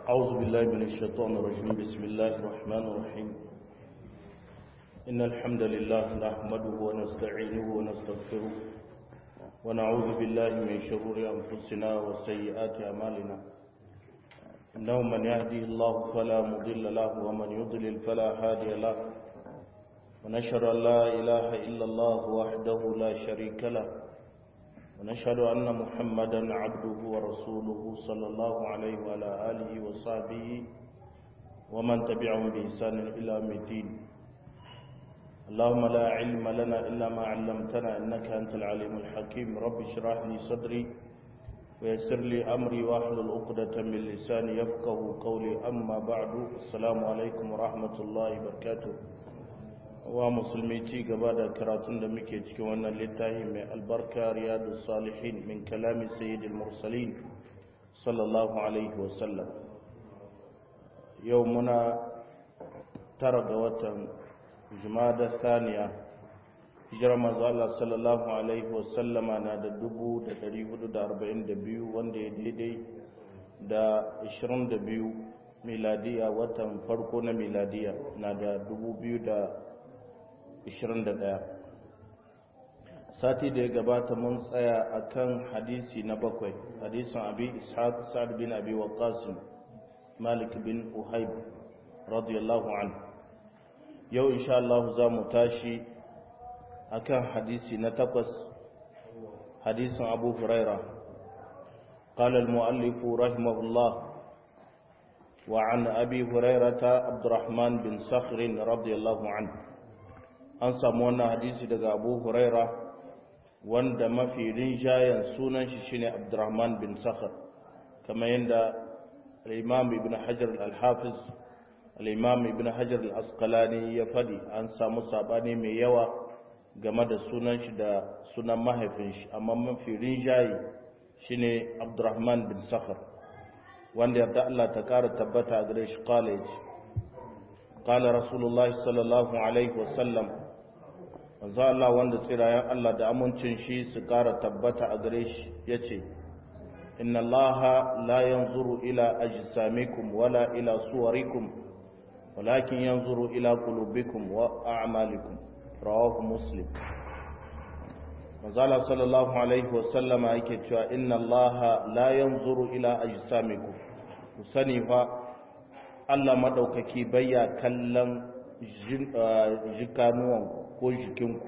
أعوذ بالله من الشيطان الرجيم بسم الله الرحمن الرحيم إن الحمد لله نحمده ونستعينه ونستغفره ونعوذ بالله من شرور أنفسنا وسيئات أعمالنا إنه من يهدي الله فلا مضل له ومن يضلل فلا هادي له ونشهد أن لا إله إلا الله وحده لا شريك له ونشهد أن محمدا عبده ورسوله صلى الله عليه وعلى آله وصحبه ومن تبعهم بإحسان إلى يوم الدين اللهم لا علم لنا إلا ما علمتنا إنك أنت العليم الحكيم رب اشرح لي صدري ويسر لي أمري واحلل عقدة من لساني يفقه قولي أما بعد السلام عليكم ورحمة الله وبركاته wa musulmi ci gaba da karatun da muke cikin wannan littafi mai albarka riyadu salihin min kalami sayyidil mursalin sallallahu alaihi wasallam yau muna tara ga watan jumada saniya hijirar manzo Allah sallallahu alaihi wasallama na da dubu da dari hudu da arba'in da biyu wanda ya daidai da ashirin da biyu miladiya watan farko na miladiya na da dubu biyu da 21 sati da ya gabata mun tsaya akan hadisi na bakwai hadisin abi ishaq sa'ad bin abi waqqas malik bin uhayb radiyallahu anhu yau insha Allah za mu tashi akan hadisi na takwas hadisin abu huraira قال المؤلف رحمه الله وعن أبي هريرة عبد الرحمن بن صخر رضي الله عنه an samu wannan hadisi daga abu huraira wanda mafi rinjayen sunan shi shine abdurrahman bin sakhar kamar yadda al-imam ibn hajar al-hafiz al-imam ibn hajar al-asqalani ya fadi an samu sabani mai yawa game da sunan shi da sunan mahaifin shi amma mafi rinjaye shine abdurrahman bin sakhar wanda yarda Allah ta kara tabbata gare shi qala yace qala rasulullahi sallallahu alaihi wasallam manzo Allah wanda tsirayen Allah da amincin shi su ƙara tabbata a gare shi yace inna Allah la yanzuru ila ajsamikum wala ila suwarikum walakin yanzuru ila qulubikum wa a'malikum rawahu muslim manzo Allah sallallahu alaihi wa sallama yake cewa inna Allah la yanzuru ila ajsamikum ku sani fa Allah madaukaki bayya kallon jikanuwanku ko jikinku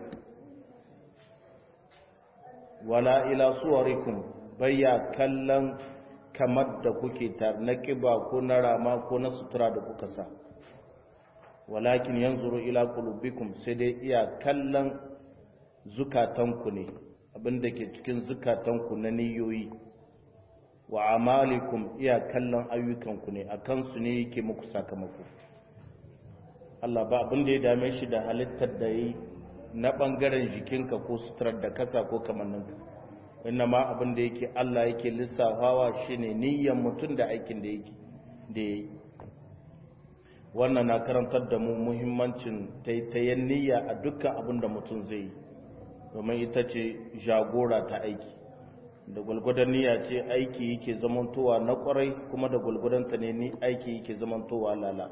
wala ila suwarikum bayya kallon kamar da kuke tar na kiba ko na rama ko na sutura da kuka sa walakin yanzuru ila qulubikum sai dai iya kallon zukatanku ne abinda ke cikin zukatanku na niyoyi wa amalikum iya kallon ayyukanku ne akan su ne yake muku sakamako Allah ba abin da ya dame shi da halittar da yi na ɓangaren jikinka ko suturar da kasa ko kamanninka inna ma abin da yake Allah yake lissafawa shine niyyar mutum da aikin da yake da yayi wannan na karantar da mu muhimmancin taitayen niyya a dukkan abin da mutum zai yi domin ita ce jagora ta aiki da gwalgwadon niyya ce aiki yake zamantowa na kwarai kuma da gwalgwadon ta ne ni aiki yake zamantowa lala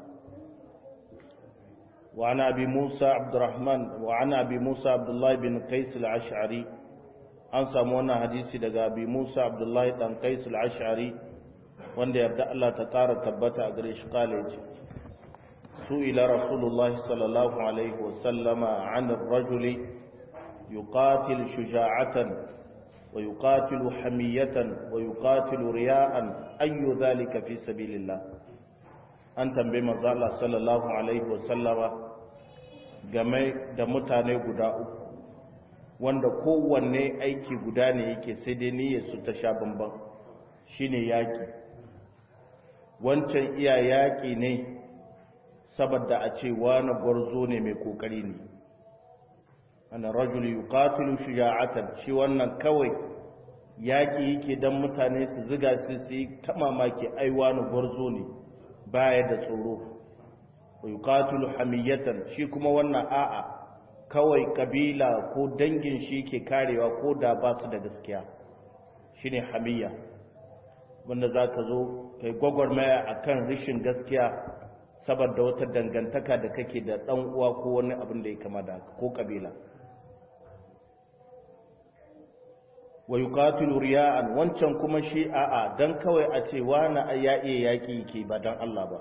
وعن أبي موسى عبد الرحمن وعن أبي موسى عبد الله بن قيس العشعري an samu wannan hadisi daga abi Musa Abdullahi dan Qais al-Ash'ari wanda yarda Allah ta ƙara tabbata a gare shi kale ce su ila Rasulullah sallallahu alaihi wa sallama an ar-rajul yuqatil shuja'atan wa yuqatilu hamiyatan wa yuqatilu riya'an ayyu dhalika fi sabilillah an tambaye manzo Allah sallallahu alaihi wa sallama game da mutane guda uku wanda kowanne aiki guda ne yake sai dai niyyar su ta sha bamban shine yaki wancan iya yaki ne saboda a ce wani gwarzo ne mai kokari ne ana rajul yuqatilu shuja'atan shi wannan kawai yaki yake dan mutane su ziga su su yi ta mamaki ai wani gwarzo ne baya da tsoro wa yuqatilu hamiyatan shi kuma wannan a'a kawai kabila ko dangin shi ke karewa ko da ba su da gaskiya shine hamiyya wanda za ka zo kai gwagwarmaya a kan rishin gaskiya saboda wata dangantaka da kake da ɗan uwa ko wani abin da ya kama da ko ƙabila wa yuqatilu riya'an wancan kuma shi a'a dan kawai a ce wani ya iya yaki ke ba dan Allah ba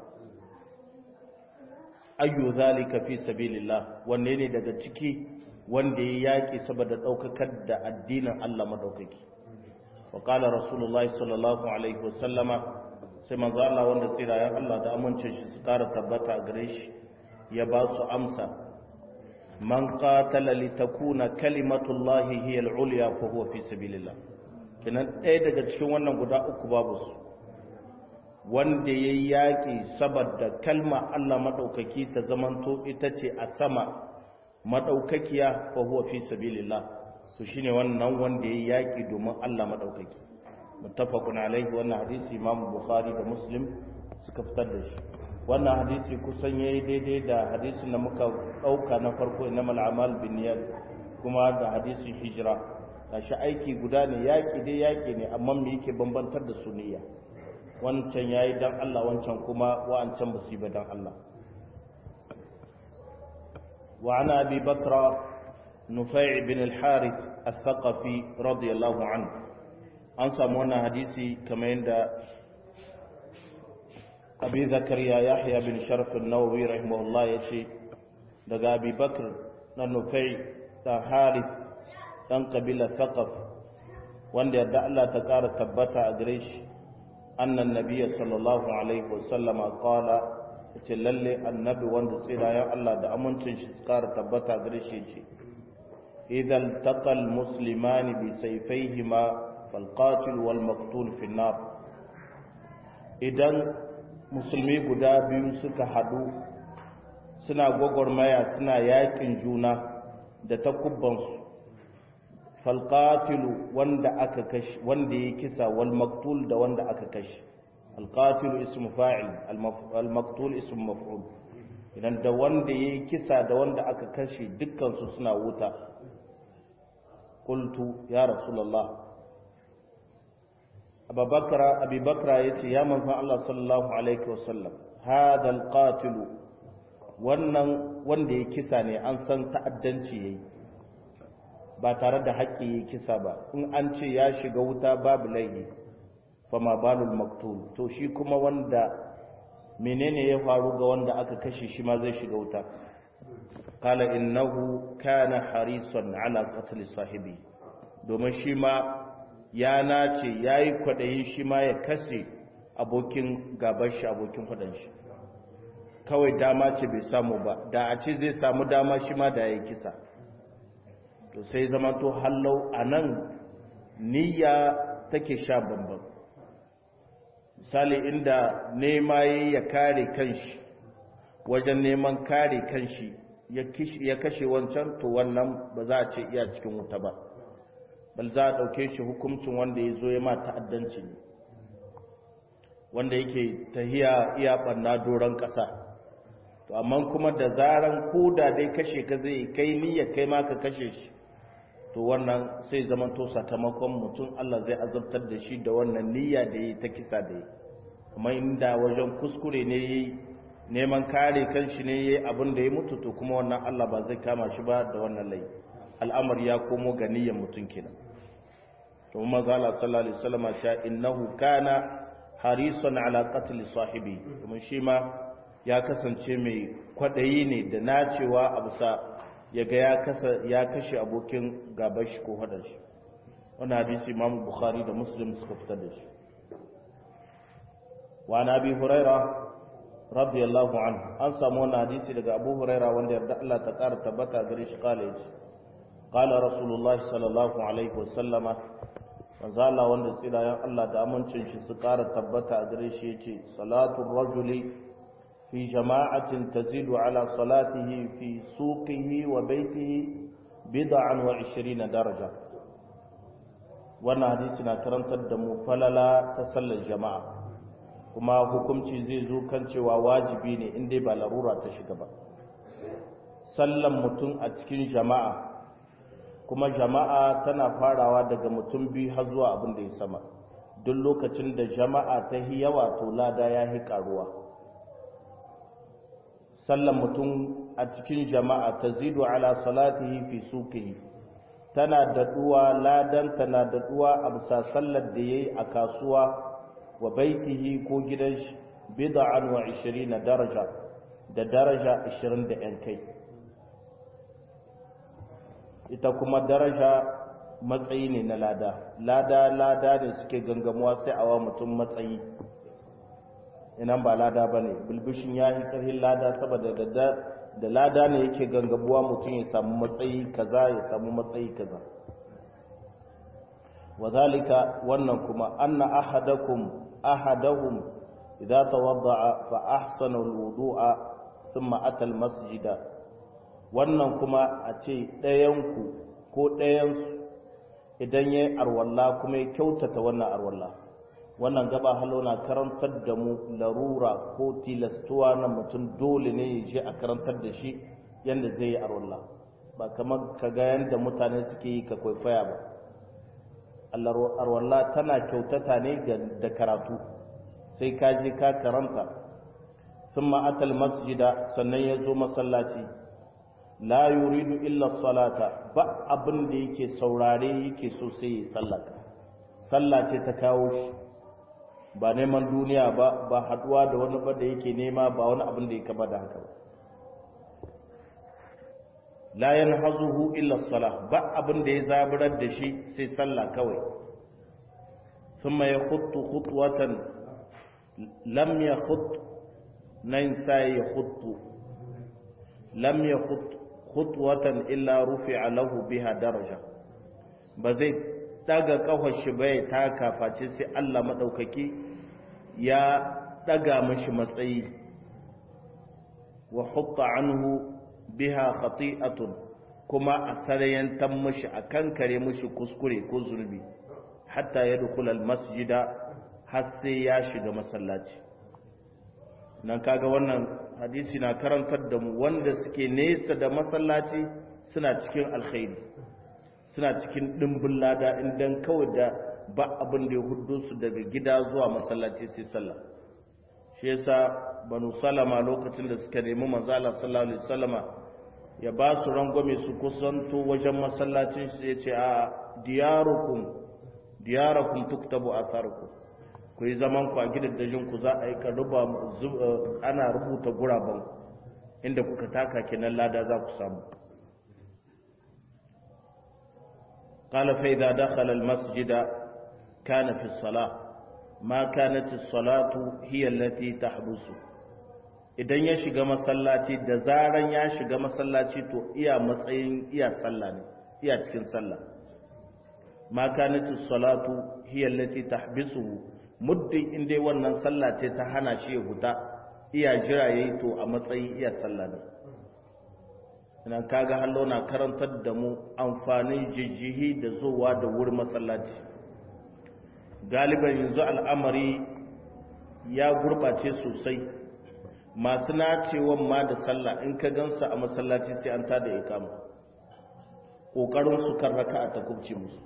ayyu zalika fi sabilillah wanne ne daga ciki wanda ya yaki saboda daukakar da addinin Allah madaukaki wa qala rasulullahi sallallahu alaihi wasallama sai manzo Allah wanda tsirayen Allah da amincin shi su kara tabbata a gare shi ya ba su amsa man qatala litakuna kalimatullahi hiya al-ulya fa huwa fi sabilillah kinan ɗaya daga cikin wannan guda uku babu su wanda yayi yaki saboda kalma Allah madaukaki ta zamanto ita ce a sama madaukakiya fa huwa fi sabilillah to shine wannan wanda yayi yaki domin Allah madaukaki muttafaqun alaihi wannan hadisi Imam Bukhari da Muslim suka fitar da shi wannan hadisi kusan yayi daidai da hadisin da muka dauka na farko innamal a'mal binniyat kuma da hadisin hijira gashi aiki guda ne yaki dai yaki ne amma me yake bambantar da su niyya wancan yayi dan Allah wancan kuma wa'ancan musiba dan Allah wa ana abi bakra nufai bin al-harith al-thaqafi radiyallahu anhu an samu wannan hadisi kamar yadda abi zakariya yahya bin sharaf an-nawawi rahimahullah yace daga abi bakr na nufai da harith dan kabila thaqaf wanda yadda Allah ta kara tabbata a gare shi annan nabiyyi sallallahu alaihi wasallama qala yace lalle annabi wanda tsirayen Allah da amincin shi kara tabbata a gare shi yace idan taqal muslimani bi sayfayhima fal qatil wal maqtul fi nar idan musulmi guda biyu suka hadu suna gwagwarmaya suna yakin juna da takubbansu falqatilu wanda aka kashi wanda ya kisa wal maqtul da wanda aka kashi alqatilu ismu fa'il al maqtul ismu maf'ul idan da wanda ya kisa da wanda aka kashi dukkan su suna wuta qultu ya rasulullah abubakar abubakar yace ya manzon Allah sallallahu alaihi wasallam hada alqatilu wannan wanda ya kisa ne an san ta'addanci yayi ba tare da haƙƙi ya kisa ba in an ce ya shiga wuta babu laifi fama balul maktul to shi kuma wanda menene ya faru ga wanda aka kashe shi ma zai shiga wuta qala innahu kana harisan ala qatl sahibi domin shi ma ya nace yayi kwadayin shi ma ya kashe abokin gaban shi abokin fadan shi kawai dama ce bai samu ba da a ce zai samu dama shi ma da yayi kisa to sai zama to hallau a nan niyya take sha bambam misali inda nema ya kare kanshi wajen neman kare kanshi ya kashe wancan to wannan ba za a ce iya cikin wuta ba bal za a ɗauke shi hukuncin wanda ya zo ya ma ta'addanci ne wanda yake tahiya iya ɓanna doron ƙasa to amma kuma da zaran ko da dai kashe ka zai kai niyya kai ma ka kashe shi to wannan sai zaman to sakamakon mutum Allah zai azabtar da shi da wannan niyya da yi ta kisa da yi kuma inda wajen kuskure ne yi neman kare kanshi ne yi abin da ya mutu to kuma wannan Allah ba zai kama shi ba da wannan lai al'amari ya komo ga niyyar mutum kenan to kuma ga Allah sallallahu alaihi wasallam sha innahu kana harisan ala qatl sahibi kuma shi ma ya kasance mai kwadayi ne da nacewa a bisa ya ga ya kashe abokin gaban shi ko hadar shi wani hadisi imam bukhari da muslim suka fitar da shi wa na bi huraira radiyallahu anhu an samu wani hadisi daga abu huraira wanda yarda Allah ta ƙara tabbata gare shi kala yace qala rasulullahi sallallahu alaihi wasallama manzo Allah wanda tsirayen Allah da amincin shi su ƙara tabbata a gare shi yace salatu rajuli في جماعة تزيد على صلاته في سوقه وبيته بضعا وعشرين درجة wannan hadisi na karantar da mu falala ta sallar jama'a kuma hukunci zai zo kan cewa wajibi ne in dai ba larura ta shiga ba sallan mutum a cikin jama'a kuma jama'a tana farawa daga mutum biyu har zuwa abin da ya sama duk lokacin da jama'a ta yi yawa to lada ya yi karuwa sallan mutum a cikin jama'a ta zidu ala salatihi fi suqihi tana daɗuwa ladan tana daɗuwa a bisa sallar da yayi a kasuwa wa baitihi ko gidan shi bid'an wa 20 daraja da daraja 20 da yan kai ita kuma daraja matsayi ne na lada lada lada ne suke gangamuwa sai awa mutum matsayi inan ba lada ba ne bilbishin ya yi ƙarfin lada saboda da lada ne yake gangamuwa mutum ya samu matsayi kaza ya samu matsayi kaza wazalika wannan kuma anna ahadakum ahadahum idza tawadda'a fa ahsana alwudu'a thumma ata almasjida wannan kuma a ce ɗayanku ko ɗayansu idan ya yi arwalla kuma ya kyautata wannan arwalla wannan gaba halo na karantar da mu larura ko tilastuwa na mutum dole ne ya je a karantar da shi yadda zai yi arwalla ba kamar ka ga yadda mutane suke yi ka kwaikwaya ba arwalla tana kyautata ne da karatu sai ka je ka karanta sun ma'atal masjida sannan ya zo masallaci la yuridu illa salata ba abin da yake saurare yake so sai ya sallata sallah ce ta kawo shi ba neman duniya ba ba haduwa da wani ba da yake nema ba wani abin da ya kama da haka ba la yanhazuhu illa salah ba abin da ya zaburar da shi sai sallah kawai thumma yakhuttu khutwatan lam yakhut nan sai yakhuttu lam yakhut khutwatan illa rufi'a lahu biha daraja ba zai daga kafar shi bai taka face sai Allah madaukaki ya daga mashi matsayi wa hutta anhu biha khati'atun kuma a sarayantan mashi a kankare mashi kuskure ko zulbi hatta ya dukula masjida har sai ya shiga masallaci nan kaga wannan hadisi na karantar da mu wanda suke nesa da masallaci suna cikin alkhairi suna cikin dimbin lada indan kawai da ba abin da ya hudu su daga gida zuwa masallaci sai sallah shi yasa banu salama lokacin da suka nemi manzo Allah sallallahu alaihi wasallama ya ba su rangwame su kusanto wajen masallacin shi ya ce a diyarukum diyarakum tuktabu atharukum ku yi zaman ku a gidajen ku za a yi ka ruba ana rubuta guraben inda kuka taka kenan lada za ku samu قال فإذا دخل المسجد كان في الصلاة ما كانت الصلاة هي التي تحبسه idan ya shiga masallaci da zaran ya shiga masallaci to iya matsayin iya sallah ne iya cikin sallah ma kanatu salatu hiya allati tahbisuhu muddin in dai wannan sallah ce ta hana shi ya huta iya jira yayi to a matsayin iya sallah ne ina kaga hallo na karantar da mu amfanin jijjihi da zuwa da wurin masallaci galiban yanzu al'amari ya gurbace sosai masu nacewan ma da sallah in ka gansa a masallaci sai an tada ikama ƙoƙarin su kan raka a takubci musu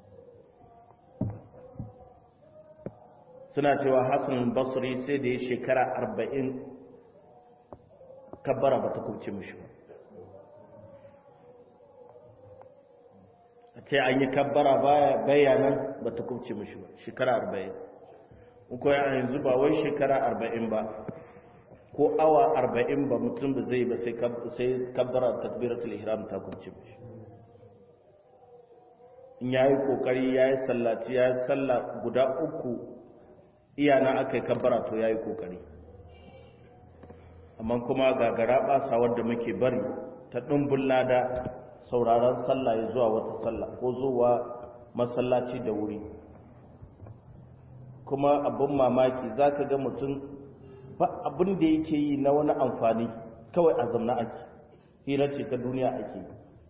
suna cewa hassan basri sai da ya shekara arba'in kabbara ba ta kubce mushi ba a ce an yi kabbara bayanan ba ta kubce mushi ba shekara arba'in ko yanzu ba wai shekara arba'in ba ko awa arba'in ba mutum ba zai ba sai kabbara takbiratul ihram ta kubce mushi in yayi kokari yayi sallaci yayi salla guda uku iyana aka yi kabbara to yayi kokari amma kuma gagara basa wanda muke bari ta dumbin lada sauraron sallah ya zuwa wata sallah ko zuwa masallaci da wuri kuma abin mamaki zaka ga mutum ba abin da yake yi na wani amfani kawai a zamna ake hira ce ta duniya ake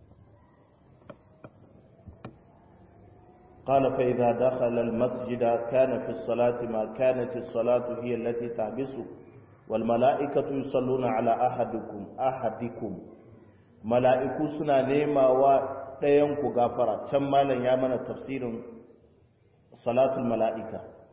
قال فإذا دخل المسجد كان في الصلاة ما كانت الصلاة هي التي تحبسه والملائكة يصلون على أحدكم أحدكم ملائكة سنة نيمة ودينك غافرة كم مالا يامن تفسير صلاة الملائكة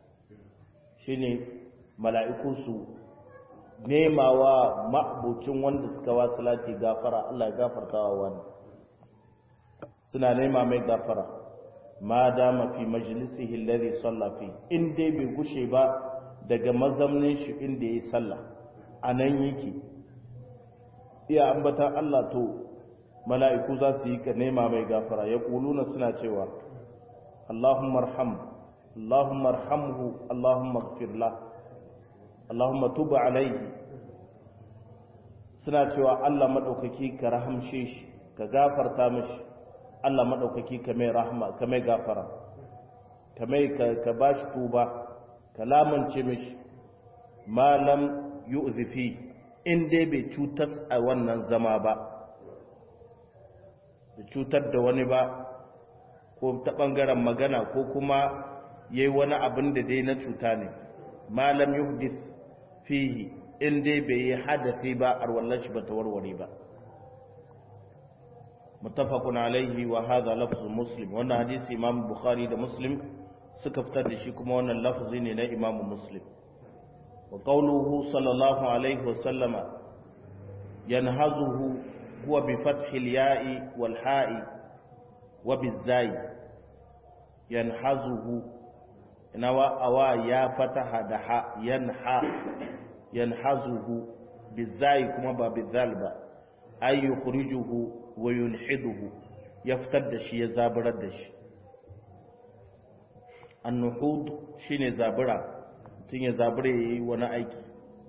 shine mala'iku su nemawa ma'abucin wanda suka wa salati gafara Allah ya gafarta wa wani suna nema mai gafara ma dama fi majlisihi alladhi salla fi in dai bai gushe ba daga mazamnin shi inda yayi sallah anan yake iya ambatan Allah to mala'iku za su yi ka nema mai gafara ya kuluna suna cewa Allahumma arham Allahumma arhamhu Allahumma ighfir lahu Allahumma tuba alaihi suna cewa Allah maɗaukaki ka rahamshe shi ka gafarta mishi Allah maɗaukaki ka mai rahama ka mai gafara ka mai ka bashi tuba ka lamance mishi malam yu'zifi in dai bai cutar a wannan zama ba da cutar da wani ba ko ta ɓangaren magana ko kuma yayi wani abin da dai na cuta ne malam yuhdith fihi in dai bai yi hadafi ba arwallar shi ba ta warware ba muttafaqun alaihi wa hadha lafzu muslim wannan hadisi imam bukhari da muslim suka fitar da shi kuma wannan lafzi ne na imam muslim wa qawluhu sallallahu alaihi wa sallama yanhazuhu huwa bi fathi al-ya'i wal ha'i wa bizai yanhazuhu nawa awa ya fataha da ha yanha yanhazuhu bizai kuma ba bizal ba ay yukhrijuhu wa yulhiduhu ya fitar da shi ya zaburar da shi annuhud shine zabura tun ya zabure yayi wani aiki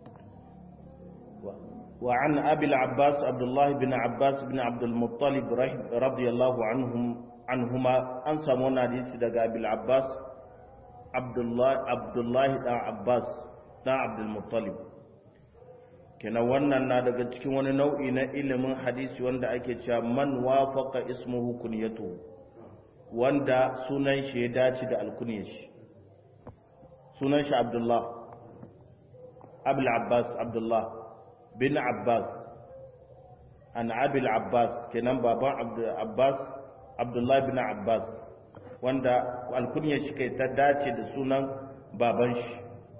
wa an abi al-abbas abdullah ibn abbas ibn abd al-muttalib radiyallahu anhum anhuma an samu wannan hadisi daga abi al-abbas abdullah abdullah dan abbas dan abd al-muttalib kenan wannan na daga cikin wani nau'i na ilimin hadisi wanda ake cewa man wafaqa ismuhu kunyatuhu wanda sunan shi ya dace da alkunyar shi sunan shi abdullah abul abbas abdullah bin abbas an abil abbas kenan baban abbas abdullah bin abbas wanda alkunyar shi kai ta dace da sunan baban shi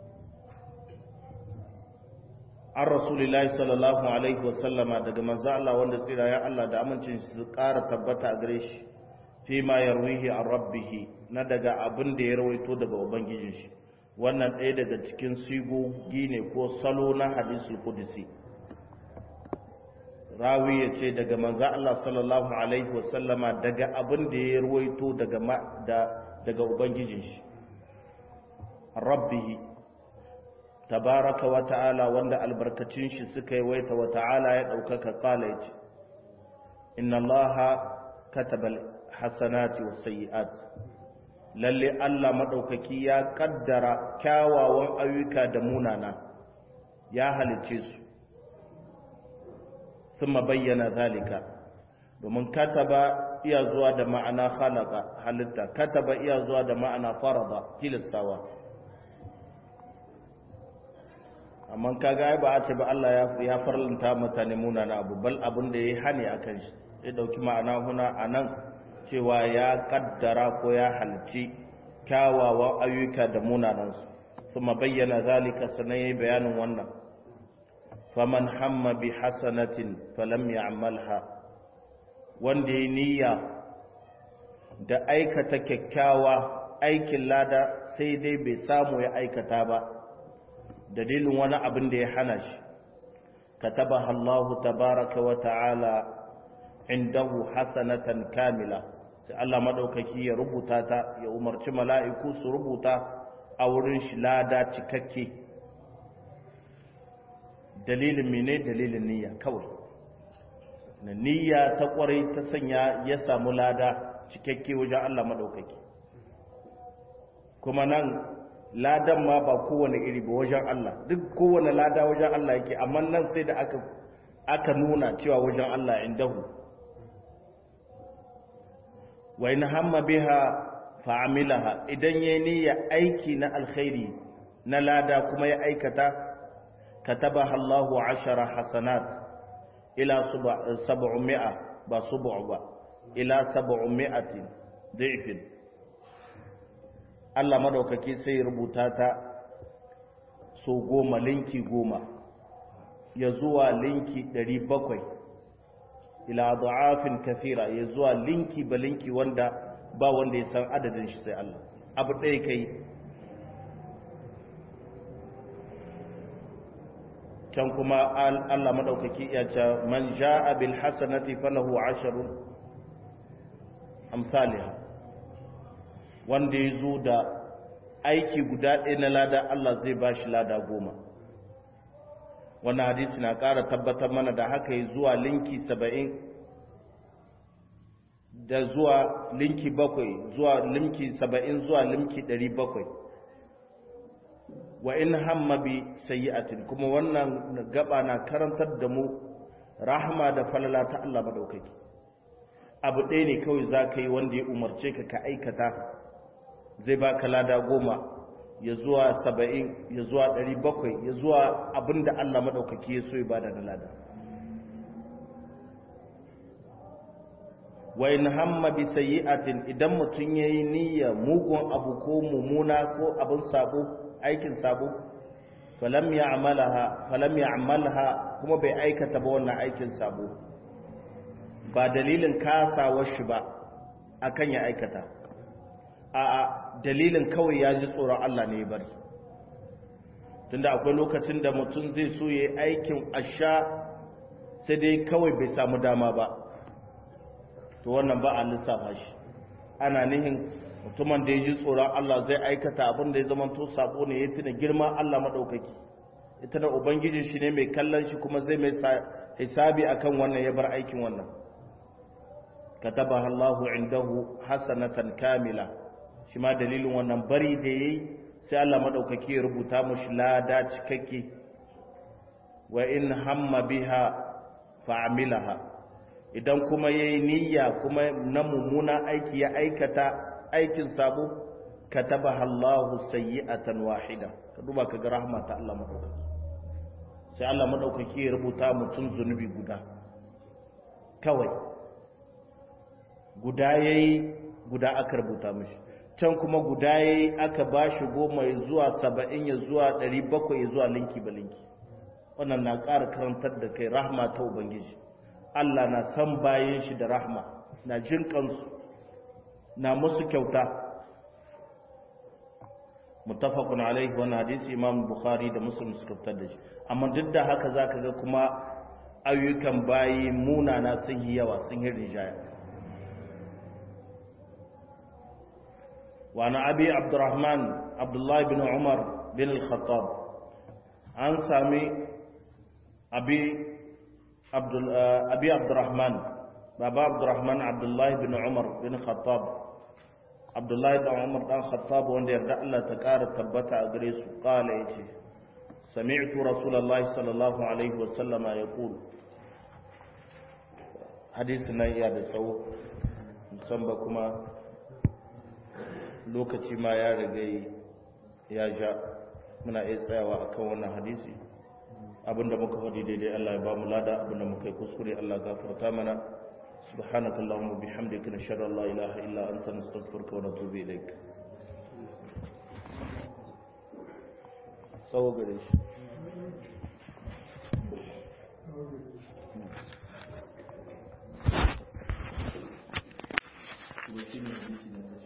an rasulillahi sallallahu alaihi wasallama daga manzo Allah wanda tsira ya Allah da amincin su ƙara tabbata a gare shi fi ma yarwihi an rabbihi na daga abin da ya rawaito daga ubangijin shi wannan ɗaya daga cikin sigogi ne ko salo na hadisul qudsi rawi ya ce daga manzo Allah sallallahu alaihi wasallama daga abin da ya rawaito daga da daga ubangijin shi rabbihi tabaraka wa ta'ala wanda albarkacin shi suka yi waita wa ta'ala ya ɗaukaka kala ya ce inna allaha katabal hasanati wa sayi'at lalle Allah maɗaukaki ya kaddara kyawawan ayyuka da munana ya halice su sun bayyana zalika domin kataba iya zuwa da ma'ana halaka halitta kataba iya zuwa da ma'ana farada tilastawa amma kaga ai ba a ce ba Allah ya ya farlanta mutane munana abu bal abin da yayi hani akan shi ya dauki ma'ana huna anan cewa ya kaddara ko ya halci kyawawan ayyuka da munanan su kuma bayyana zalika sanai bayanin wannan faman hamma bi hasanatin falam ya'malha wanda ya niyya da aikata kyakkyawa aikin lada sai dai bai samu ya aikata ba dalilin wani abin da ya hana shi katabaha Allahu tabaraka wa ta'ala indahu hasanatan kamila sai Allah madaukaki ya rubuta ta ya umarci mala'iku su rubuta a wurin shi lada cikakke dalilin mene dalilin niyya kawai na niyya ta kwarai ta sanya ya samu lada cikakke wajen Allah madaukaki kuma nan ladan ma ba kowane iri ba wajen Allah duk kowane lada wajen Allah yake amma nan sai da aka aka nuna cewa wajen Allah indahu wa in hamma biha fa amilaha idan yayi niyya aiki na alkhairi na lada kuma ya aikata katabaha Allahu ashara hasanat ila 700 ba sub'u ba ila 700 da'ifin Allah madaukaki sai rubuta ta so goma linki goma ya zuwa linki ɗari bakwai ila du'afin kafira ya zuwa linki ba linki wanda ba wanda ya san adadin shi sai Allah abu ɗaya kai can kuma Allah madaukaki ya ce man ja'a bil hasanati falahu asharun amsalha wanda ya zo da aiki guda ɗaya na lada Allah zai ba shi lada goma wannan hadisi na ƙara tabbatar mana da haka yi zuwa linki saba'in da zuwa linki bakwai zuwa linki saba'in zuwa linki ɗari bakwai wa in hamma bi sayyi'atin kuma wannan gaba na karantar da mu rahama da falala ta Allah madaukaki abu ɗaya ne kawai za ka yi wanda ya umarce ka ka aikata zai ba ka lada goma ya zuwa saba'in ya zuwa ɗari bakwai ya zuwa abin da Allah maɗaukaki ya so ya bada da lada wa in hamma bi sayyi'atin idan mutum yayi niyya mugun abu ko mumuna ko abin sabo aikin sabo falam ya'malaha falam ya'malha kuma bai aikata ba wannan aikin sabo ba dalilin kasawar shi ba akan ya aikata a dalilin kawai ya ji tsoron Allah ne bari tunda akwai lokacin da mutum zai so ya yi aikin asha sai dai kawai bai samu dama ba to wannan ba a lissafa shi ana nihin mutumin da ya ji tsoron Allah zai aikata abin da ya zama to sako ne ya tuna girma Allah maɗaukaki ya tuna ubangijin shi ne mai kallon shi kuma zai mai hisabi akan wannan ya bar aikin wannan katabaha Allahu indahu hasanatan kamila shi ma dalilin wannan bari da yayi sai Allah madaukaki ya rubuta mushi lada cikakke wa in hamma biha fa'amilaha idan kuma yayi niyya kuma na mummuna aiki ya aikata aikin sabo katabaha Allahu sayyi'atan wahida ka duba ka ga rahma ta Allah madaukaki sai Allah madaukaki ya rubuta mutum zunubi guda kawai guda yayi guda aka rubuta mishi can kuma guda yayi aka bashi goma ya zuwa saba'in ya zuwa ɗari bakwai ya zuwa linki ba linki wannan na ƙara karantar da kai rahma ta ubangiji Allah na san bayan shi da rahma na jin kansu na musu kyauta muttafaqun alaihi wannan hadisi imam bukhari da muslim suka fitar da shi amma duk da haka zaka ga kuma ayyukan bayi munana sun yi yawa sun yi rijaya وعن أبي عبد الرحمن عبد الله بن عمر بن الخطاب عن سامي أبي عبد أبي عبد الرحمن بابا عبد الرحمن عبد الله بن عمر بن الخطاب عبد الله بن عمر بن الخطاب وان يرد الله تكار تبتا أدريس قال إيتي سمعت رسول الله صلى الله عليه وسلم يقول حديثنا يا دسو مسمى كما lokaci ma ya riga ya ja muna iya tsayawa akan wannan hadisi abinda muka faɗi daidai Allah ya ba mu lada abinda muka yi kuskure Allah gafarta mana subhanaka allahumma bihamdika nashhadu an la ilaha illa anta nastaghfiruka wa natubu ilaik tsawo gare shi Thank you.